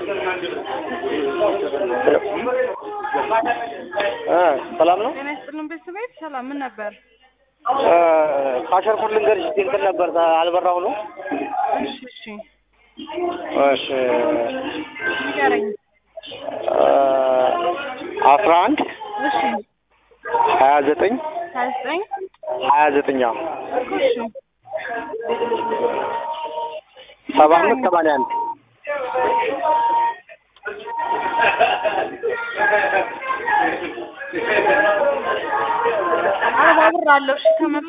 እ ሰላም ነው። ጤና ይስጥልን ቤተሰቤት ሰላም ምን ነበር? እ ካሸርኩት ልንገርሽ እስኪ እንትን ነበር አልበራው ነው። እሺ እሺ እሺ ንገረኝ። እ አስራ አንድ እሺ ሀያ ዘጠኝ ሀያ ዘጠኝ ሀያ ዘጠኝ አዎ እኮ እሺ ሰባ አምስት ሰማንያ አንድ አርባ ብር አለው። እሺ ከመ